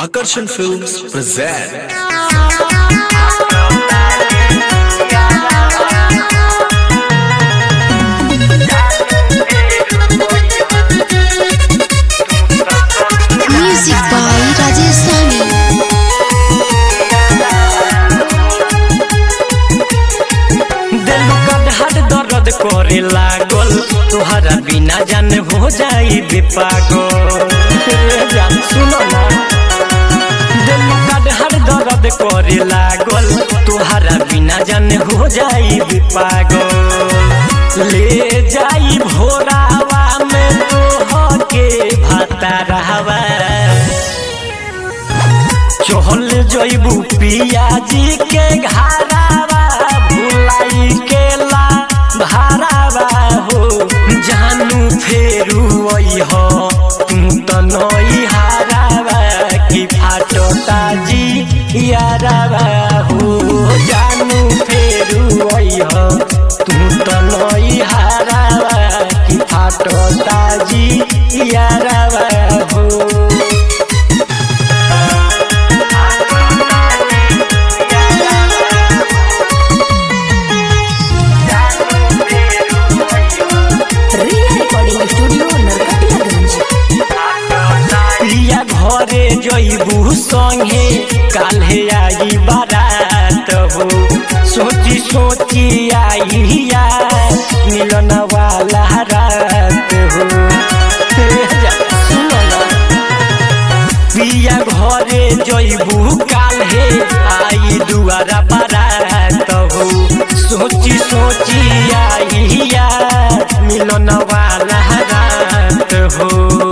Akarshan Films present Music by Rajesh Sani. दिल गदहर दर्द करे लागल तुहरा बिना जान हो जाई बे पागल रे जान सुनो ना दिल गदहर दर्द करे लागल तुहरा बिना जान हो जाई बे पागल ले जाई भोरावा में तोह के भाता रहवा चहल जइबू पियाजी के घरावा भुलाई के ला भारावा हो जानू फेरू अइह तू त नई हारावा कि फाटो ताजी यारावा हो जानू फेरू अइह तू त नई हारावा कि फाटो ताजी यारावा हो रिया रिकॉर्डिंग स्टूडियो नरकटियागंज प्रिया घरे जइबू संगे काल्हे आई बारात हो सोची सोची आई यार मिलन वाला रात हो हे जा, सुनो ना। प्रिया घरे जइबू काल्हे आई दुआरा बारात हो सोची सोची आई यार मिलन वाला रात हो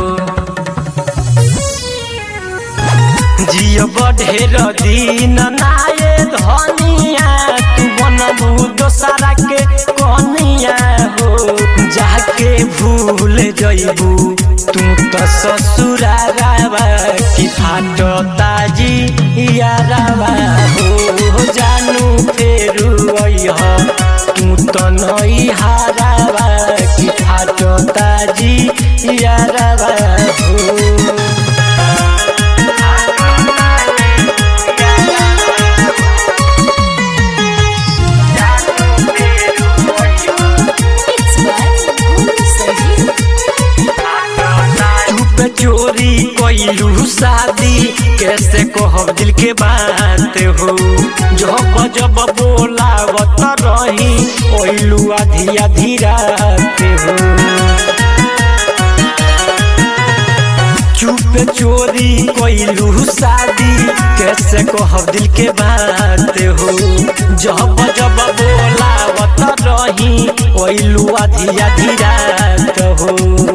जियो बढ़ेर दिन नाये धनिया तू बनबू दोसरा के कनिया हो जाके भूल जइबू तू त ससुरारावा कि फाटो ताजी यारावा हो जानू फेरू अइह तू त नई हारावा कि फाटो ताजी यारावा हो इट्स बाय भूमि संजीव चुप चोरी कोइलू शादी कैसे कहब दिल के बात हो जब जब बोलावत रही ओइलू आधी आधी रात हो चुप चोरी कोइलू शादी कैसे कहब दिल के बात हो जब जब बोलावत रही ओइलू आधी आधी रात हो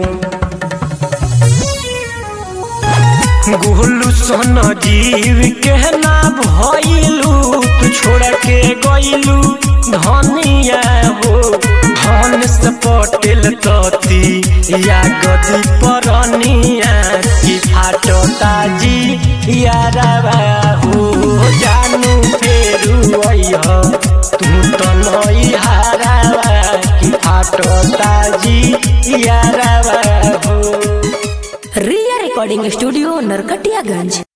गोलू सन जीव के ना भइलू तू छोड़ के गइलू धनिया हो धन से पटेल तती या गदी परनिया की फाटो ताजी यारावा हो जानू फेरू अइह तू त नई हारावा की फाटो ताजी यारावा हो रिया रिकॉर्डिंग स्टूडियो नरकटियागंज